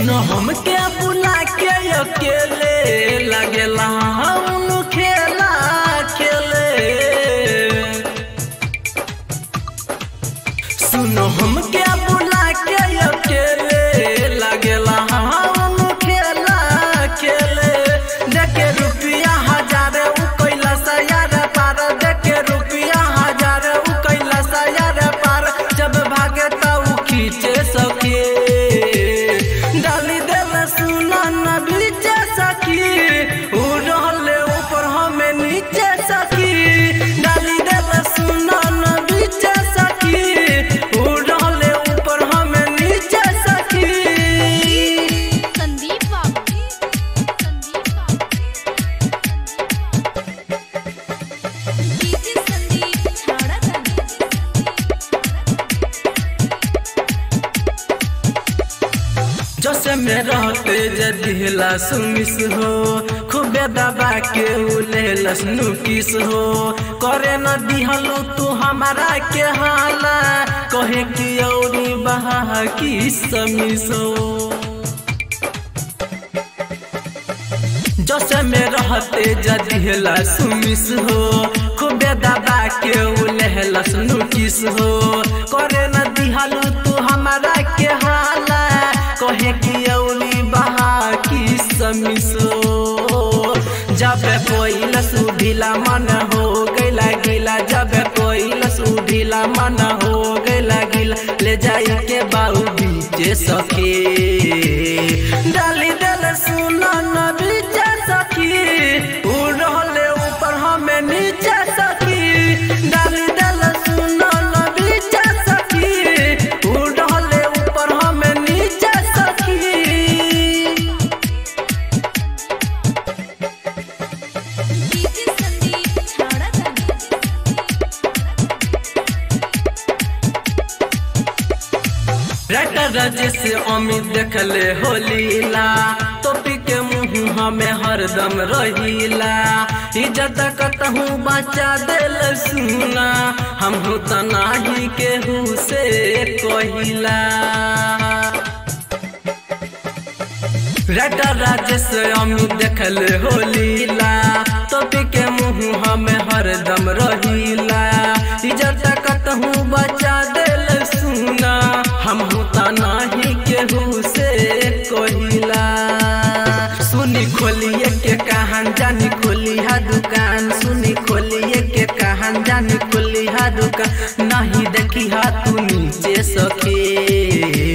सुनो हमके बुला के अकेले लगेला हम खेला खेले सुनो हमके बुला के अकेले लगेला हम खेला खेले देखे रुपया हजार उ कैला सयार पार देखे रुपया हजार उ कैला सयार पार जब भागे त उ खींचे सके डाली देल सुना न बीचे सकी उ रहले ऊपर हमें नीचे सकी डाली देल सुना न बीचे सकी उ रहले ऊपर हमें नीचे सकी संदीप बाबू संदीप बाबू डीजे संदीप छाड़ा जैसे में रहते जदिहला सुमिस हो खूबे दबा के उलेलस नुकिस हो करे न दिहलो तू हमारा के हाला कहे कि औरी बहा की समिस हो जैसे में रहते जदिहला सुमिस हो खूबे दबा के उलेहलस नुकिस हो करे न दिहलो तू हमारा के हाला कहे कि औली बहा की समिसो जब कोई लसु ढीला मन हो गैला गिला जब कोई लसु ढीला मन हो गैला गिला ले जाई के बाऊ बीचे सके डाली दल सुना न बीचे सकी उ रहले ऊपर हमें नीचे सकी डाली दल सुना न बीचे सकी उ रहले ऊपर हमें नीचे सकी डीजे संदीप छाड़ा राइटर राजेश अमित देखले हो लीला टोपी के मुंह हमें हरदम रहीला इज्जत कतहू बचा दिल सुना हम तो नाही केहू से कहिला राइटर राजेश अमित देखले हो लीला टोपी के मुंह हमें हरदम रहीला इज्जत कतहू बचा दिल सुना हम त नाही केहू से कहिला सुनी खोलिए के कहान जानी खोलिहा दुकान सुनी खोलिए के कहान जानी खोलिहा दुकान नहीं देखी हा तू नीचे सके